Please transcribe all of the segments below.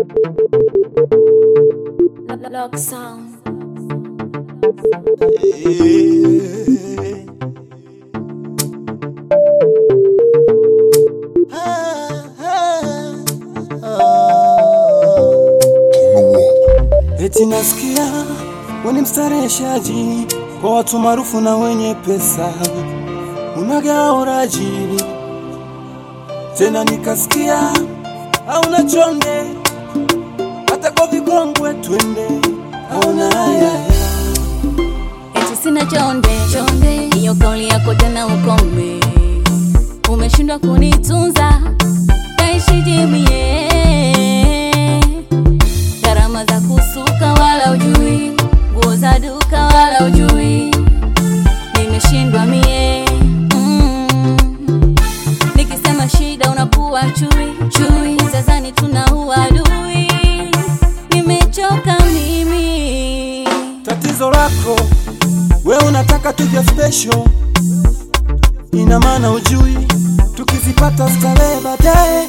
Lock sound. Eti nasikia we ni mstareheshaji kwa watu maarufu na wenye pesa, unagaoraji tena, nikasikia hauna chonde hata kwa vikongwe twende, hauna haya Eti sina chonde chonde, hiyo kauli yako tena ukome. Umeshindwa kunitunza, kaishi jimie. Gharama za kusuka wala ujui, nguo za duka wala ujui. Nimeshindwa mie mm. Nikisema shida unakuwa chui chui, tazani tuna uadui. Nimechoka mimi tatizo lako we unataka tuje special, ina maana ujui tukizipata starehe baadaye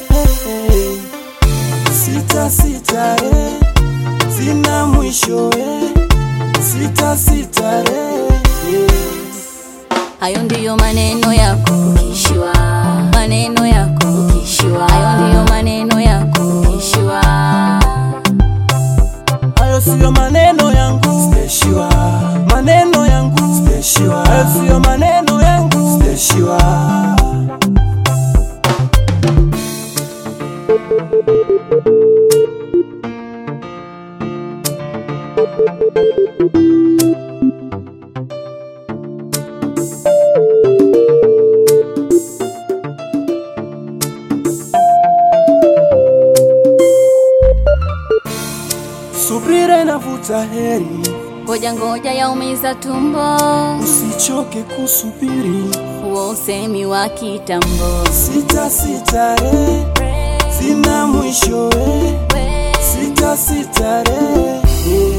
sita sita eh, zina mwisho eh, sita sita eh, eh. Hayo ndiyo maneno yako ukishiwa, maneno yako ukishiwa, hayo ndiyo maneno yako ukishiwa. Hayo siyo maneno yangu Speshiwa Maneno yangu Speshiwa Hayo siyo maneno yangu Speshiwa Subira inavuta heri Ngoja ngoja yaumiza tumbo, Usichoke kusubiri huo usemi wa kitambo. Sita sita re Zina mwisho eh Sita sita re eh.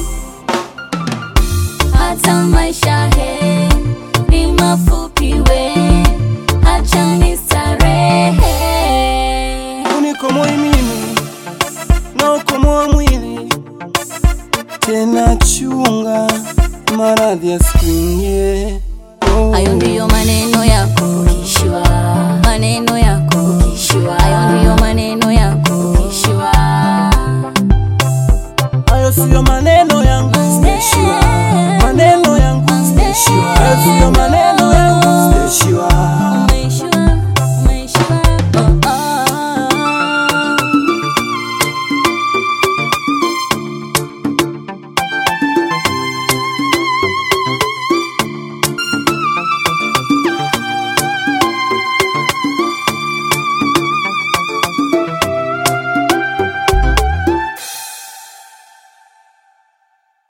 Hata maisha he ni mafupi we, acha nistarehe. Unikomoi mimi na ukomoa mwili tena, chunga maradhi yasikuingie. Oh. Hayo ndiyo maneno yako